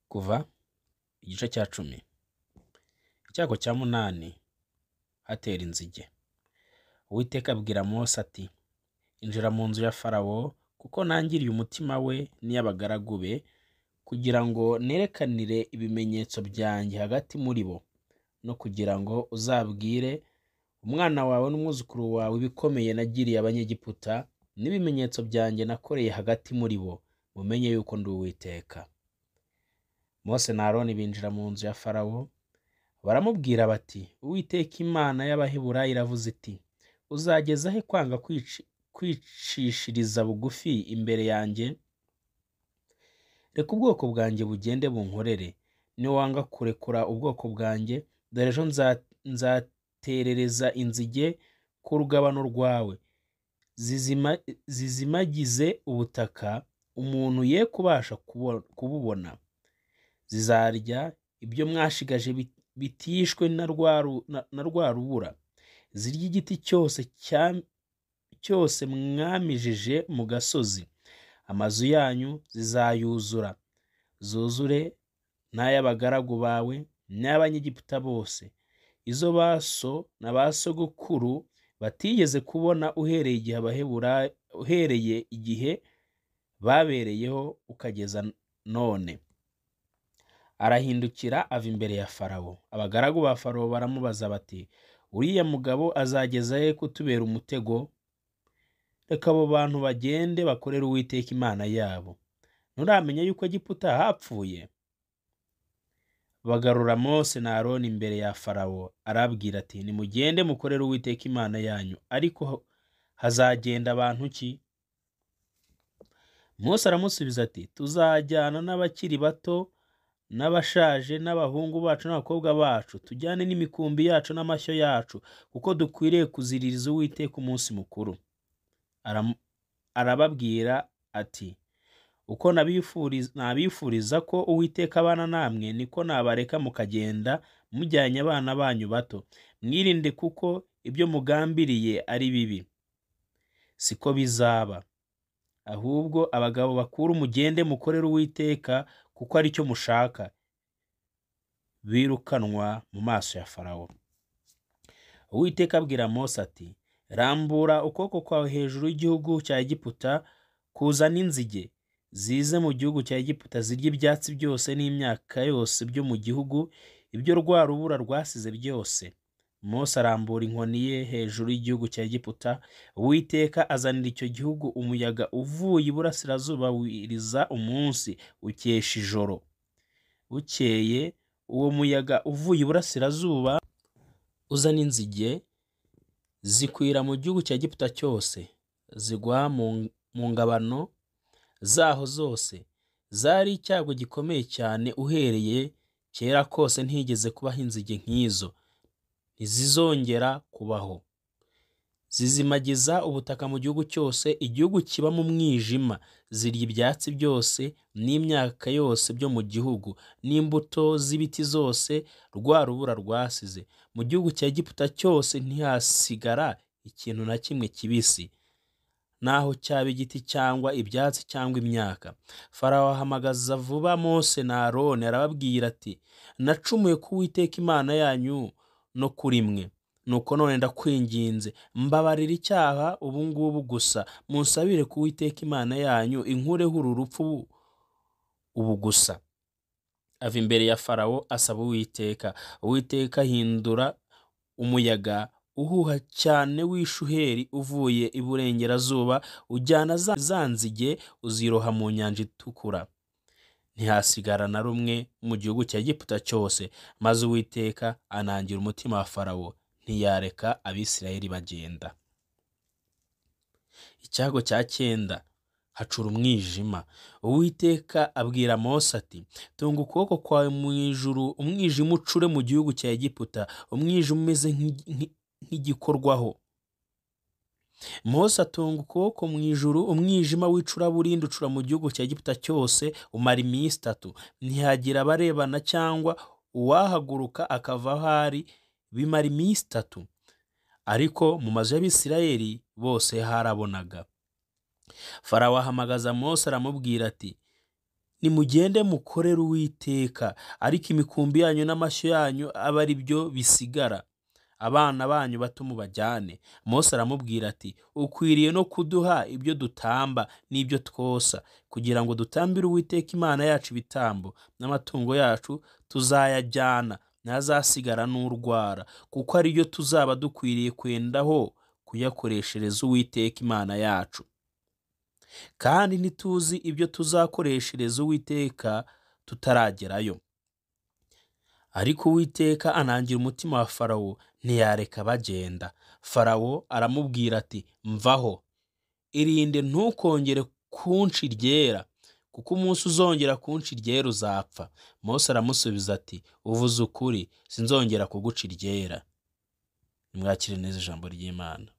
kuva igice cya cumi icyago cya munani hatera inzige uwiteka abwira mose ati injira mu nzu ya farawo kuko nangiriye umutima we n'iy'abagaragu be kugira ngo nerekanire ibimenyetso byanjye hagati muri bo no kugira ngo uzabwire umwana wawe n'umwuzukuru wawe ibikomeye nagiriye abanyegiputa n'ibimenyetso byanjye nakoreye hagati muri bo mumenye yuko ndi uwiteka mose na aroni binjira mu nzu ya farawo baramubwira bati uwiteka imana y'abaheburayi iravuze iti uzageza he kwanga kwici- kwicishiriza bugufi imbere yanjye reka ubwoko bwanjye bugende bunkorere niwanga kurekura ubwoko bwanjye dore ejo nza- nzaterereza inzige ku rugabano rwawe zizima, zizimagize ubutaka umuntu ye kubasha kubo- kububona zizarya ibyo mwashigaje bit- bitishwe na rwa ru- na- na rwa rubura zirya igiti cyose cya- cyose mwamijije mu gasozi amazu yanyu zizayuzura zuzure n'ay'abagaragu bawe n'ay'abanyegiputa bose izo baso na ba sogokuru batigeze kubona uhereye igihe abaheburayo uhereye igihe babereyeho ukageza none arahindukira ava imbere ya farawo abagaragu ba farawo baramubaza bati uriya mugabo azageza he kutubera umutego reka abo bantu bagende bakorere uwiteka imana yabo nturamenya yuko egiputa hapfuye bagarura mose na aroni imbere ya farawo arabwira ati nimugende mukorere uwiteka imana yanyu ariko ha- hazagenda abantu ki mose aramusubiza ati tuzajyana n'abakiri bato n'abashaje n'abahungu bacu n'abakobwa bacu tujyane n'imikumbi yacu n'amashyo yacu kuko dukwiriye kuziririza uwiteka umunsi mukuru Aramu- arababwira ati uko nabifuriza nabifuriza ko uwiteka abana namwe niko nabareka mukagenda mujyanye abana banyu bato mwirinde kuko ibyo mugambiriye ari bibi siko bizaba ahubwo abagabo bakuru mugende mukorere uwiteka kuko ari cyo mushaka birukanwa mu maso ya farawo uwiteka abwira mose ati rambura ukuboko kwawe hejuru y'igihugu cya egiputa kuzana inzige zize mu gihugu cya egiputa zirya ibyatsi byose n'imyaka yose byo mu gihugu ibyo rwa rubura rwasize byose mose arambura inkoni ye hejuru y'igihugu cya egiputa uwiteka azanira icyo gihugu umuyaga uvuye iburasirazuba wiriza umunsi ukesha ijoro bukeye uwo muyaga uvuye iburasirazuba uzana inzige zikwira mu gihugu cya giputa cyose zigwa mu mu ngabano zaho zose zari icyago gikomeye cyane uhereye kera kose ntigeze kubaho inzige nk'izo ntizizongera kubaho zizimagiza ubutaka mu gihugu cyose igihugu kiba mu mwijima zirya ibyatsi byose n'imyaka yose byo mu gihugu n'imbuto z'ibiti zose rwa rubura rwasize mu gihugu cya egiputa cyose ntihasigara ikintu na kimwe kibisi naho cyaba igiti cyangwa ibyatsi cyangwa imyaka farawo ahamagaza vuba mose na aroni arababwira ati nacumuye ko uwiteka imana yanyu no kuri mwe nuko none ndakwinginze mbabarira icyaha ubu ngubu gusa munsabire ku uwiteka imana yanyu inkureho uru rupfu ubu gusa ava imbere ya farawo asaba uwiteka uwiteka ahindura umuyaga uhuha cyane w'ishuheri uvuye iburengerazuba ujyana za za nzige uziroha mu nyanja itukura ntihasigara na rumwe mu gihugu cya egiputa cyose maze uwiteka anangira umutima wa farawo ntiyareka abisirayeli bagenda icyago cya cyenda hacura umwijima uwiteka abwira mose ati tunga ukuboko kwawe mu ijuru umwijima ucure mu gihugu cya egiputa umwijima umeze nk'i- nk'i- nk'igikorwaho mose atunga ukuboko mu ijuru umwijima w'icuraburindi ucura mu gihugu cya egiputa cyose umara iminsi itatu ntihagira abarebana cyangwa uwahaguruka akava aho ari bimara iminsi itatu ariko mu mazu y'abisirayeli bose harabonaga farawo ahamagaza mose aramubwira ati nimugende mukorere uwiteka ariko imikumbi yanyu n'amashyo yanyu abe ari byo bisigara abana banyu bato mubajyane mose aramubwira ati ukwiriye no kuduha ibyo dutamba n'ibyo twosa kugira ngo dutambire uwiteka imana yacu ibitambo n'amatungo yacu tuzayajyana ntazasigara n'urwara kuko ari byo tuzaba dukwiriye kwendaho kuyakoreshereza uwiteka imana yacu kandi ntituzi ibyo tuzakoreshereza uwiteka tutaragerayo ariko uwiteka anangira umutima wa farawo ntiyareka bagenda farawo aramubwira ati mvaho irinde ntukongere kunshi ryera kuko umunsi uzongera kunshi ryera uzapfa mose aramusubiza ati uvuze ukuri sinzongera kuguca iryera nimwakire neza ijambo ry'imana